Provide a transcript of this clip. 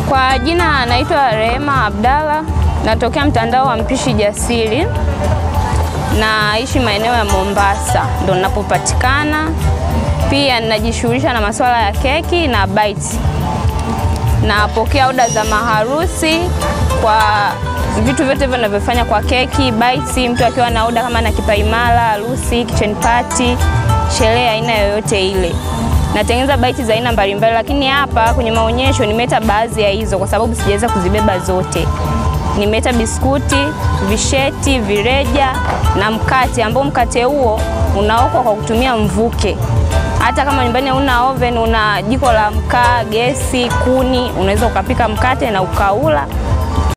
Kwa jina naitwa Rehema Abdalla, natokea mtandao wa Mpishi Jasiri, naishi maeneo ya Mombasa, ndo ninapopatikana. Pia ninajishughulisha na masuala ya keki na bites. Napokea oda za maharusi kwa vitu vyote hivyo ninavyofanya kwa keki, bites, mtu akiwa na oda kama na kipaimara, harusi, kitchen party, sherehe aina yoyote ile natengeneza baiti za aina mbalimbali, lakini hapa kwenye maonyesho nimeleta baadhi ya hizo kwa sababu sijaweza kuzibeba zote. Nimeleta biskuti, visheti, vireja na mkate ambao mkate huo unaokwa kwa kutumia mvuke. Hata kama nyumbani una oven, una jiko la mkaa, gesi, kuni, unaweza ukapika mkate na ukaula